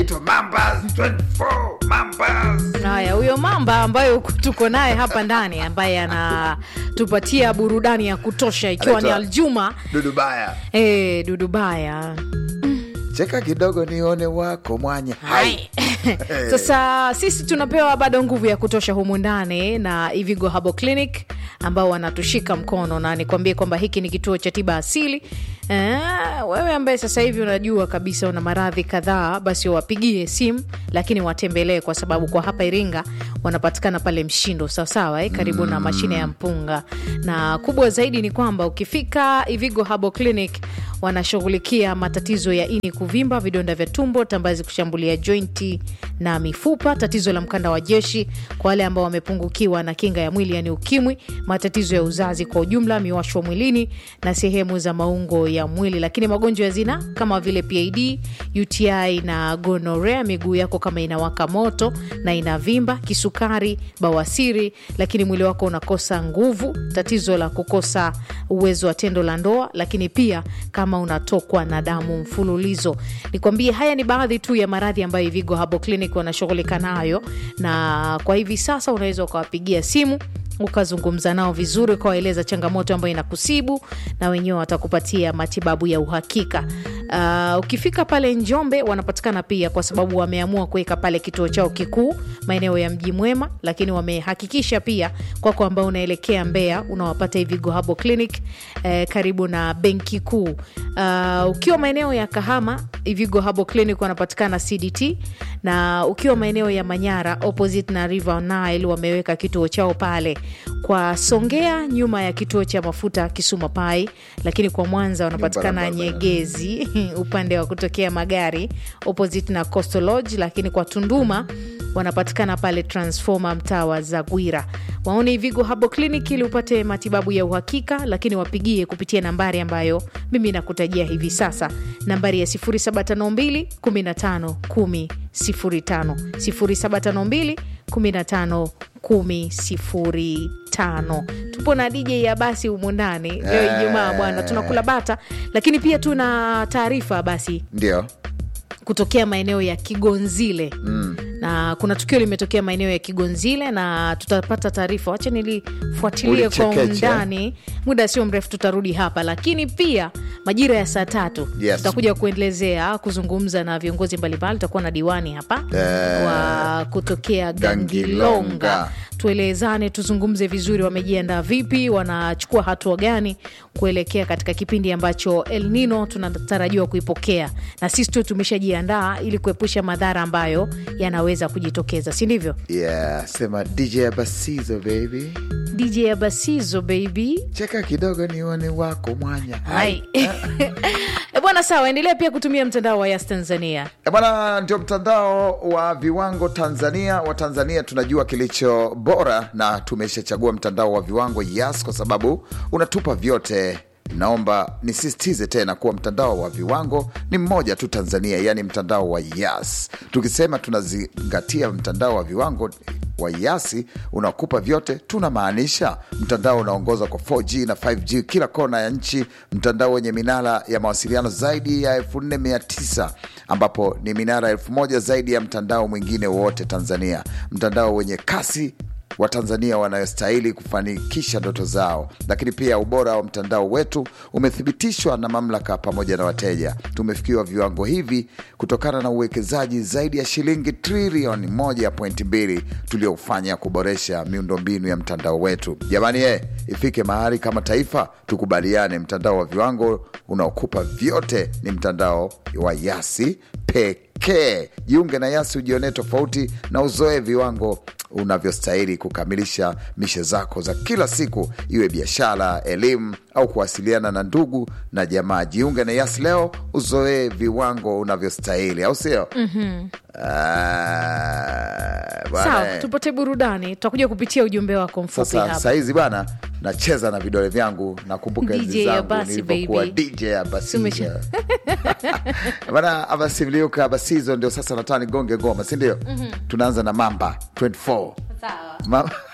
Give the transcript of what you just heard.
anaitwa Mambas 24 Mambas. haya huyo mamba ambayo tuko naye hapa ndani ambaye anatupatia burudani ya kutosha ikiwa ni Anaitwa- aljuma Dudubaya, e, dudubaya cheka kidogo nione wako mwanya. Hai. sasa sisi tunapewa bado nguvu ya kutosha humu ndani na ivigo habo clinic ambao wanatushika mkono na nikwambie kwamba hiki ni kituo cha tiba asili Eh, wewe ambaye sasa hivi unajua kabisa una maradhi kadhaa basi wapigie simu lakini watembelee kwa sababu kwa hapa iringa wanapatikana pale mshindo sawasawa eh, karibu na mashine ya mpunga na kubwa zaidi ni kwamba ukifika ivigo habo clinic wanashughulikia matatizo ya ini kuvimba vidonda vya tumbo tambazi kushambulia jointi na mifupa tatizo la mkanda wa jeshi kwa wale ambao wamepungukiwa na kinga ya mwili yani ukimwi matatizo ya uzazi kwa ujumla miwasho mwilini na sehemu za maungo ya mwili lakini magonjwa ya zina kama vile pid uti na gonorea miguu yako kama inawaka moto na inavimba kisukari bawasiri lakini mwili wako unakosa nguvu tatizo la kukosa uwezo wa tendo la ndoa lakini pia kama unatokwa na damu mfululizo nikwambie haya ni baadhi tu ya maradhi ambayo vigo habo clinic wanashughulika nayo na kwa hivi sasa unaweza ukawapigia simu ukazungumza nao vizuri ukawaeleza changamoto ambayo inakusibu na wenyewe watakupatia matibabu ya uhakika uh, ukifika pale njombe wanapatikana pia kwa sababu wameamua kuweka pale kituo chao kikuu maeneo ya mji mwema lakini wamehakikisha pia kwako ambao unaelekea mbea unawapata hivigo habo clinic eh, karibu na benki kuu uh, ukiwa maeneo ya kahama hivigo habo clinic wanapatikana cdt na ukiwa maeneo ya manyara opposite na river nile wameweka kituo chao pale kwa songea nyuma ya kituo cha mafuta kisuma pai lakini kwa mwanza wanapatikana barabara. nyegezi upande wa kutokea magari opposite na coastal lodge lakini kwa tunduma wanapatikana pale transforma mtaa wa zagwira waone ivigo habo clinic ili upate matibabu ya uhakika lakini wapigie kupitia nambari ambayo mimi nakutajia hivi sasa nambari ya 0752 15 10 05 0752 15 10 05 tupo na dj ya basi humu ndani leo Eh. ijumaa bwana tunakula bata lakini pia tuna taarifa basi Ndio. kutokea maeneo ya kigonzile mm. na kuna tukio limetokea maeneo ya kigonzile na tutapata taarifa wacha nilifuatilie kwa Ulichekecha. undani muda sio mrefu tutarudi hapa lakini pia majira ya saa tatu Yes. tutakuja kuelezea kuzungumza na viongozi mbalimbali tutakuwa na diwani hapa Eh. wa kutokea Gangilonga. gangilonga tuelezane tuzungumze vizuri wamejiandaa vipi wanachukua hatua gani kuelekea katika kipindi ambacho el nino tunatarajiwa kuipokea na sisi tu tumeshajiandaa ili kuepusha madhara ambayo yanaweza kujitokeza si ndivyo Yeah, sema DJ Abasizo baby. dj abasizo baby Cheka kidogo nione wako mwanya. Hai. E bwana sawa endelea pia kutumia mtandao wa yas tanzania Eh, Bwana, ndio mtandao wa viwango Tanzania. Wa Tanzania tunajua kilicho bora, na tumeshachagua mtandao wa viwango Yas kwa sababu unatupa vyote. Naomba nisisitize tena kuwa mtandao wa viwango ni mmoja tu Tanzania, yaani mtandao wa Yas. Tukisema tunazingatia mtandao wa viwango wa Yasi unakupa vyote, tunamaanisha mtandao unaongoza kwa 4G na 5G kila kona ya nchi, mtandao wenye minara ya mawasiliano zaidi ya 4900 ambapo ni minara elfu moja zaidi ya mtandao mwingine wowote Tanzania, mtandao wenye kasi wa Tanzania wanayostahili kufanikisha ndoto zao. Lakini pia ubora wa mtandao wetu umethibitishwa na mamlaka pamoja na wateja. Tumefikiwa viwango hivi kutokana na uwekezaji zaidi ya shilingi trilioni 1.2 tuliofanya kuboresha miundombinu ya mtandao wetu. Jamani eh, ifike mahali kama taifa tukubaliane, mtandao wa viwango unaokupa vyote ni mtandao wa Yasi pekee. Jiunge na Yasi ujionee tofauti na uzoe viwango unavyostahili kukamilisha mishe zako za kila siku, iwe biashara, elimu au kuwasiliana na ndugu na jamaa. Jiunge na Yas leo, uzoee viwango unavyostahili, au sio? mm-hmm. sawa tupate burudani tutakuja kupitia ujumbe wako mfupi Sasa hapa sahizi bana, nacheza na vidole vyangu, nakumbuka DJ enzi zangu Abasi, nilivyokuwa baby. DJ Abasi Sumesha- bana. Abasi Mliuka Abasizo ndio sasa nataka nigonge ngoma, si ndio? Tunaanza na Mamba 24 sawa Ma-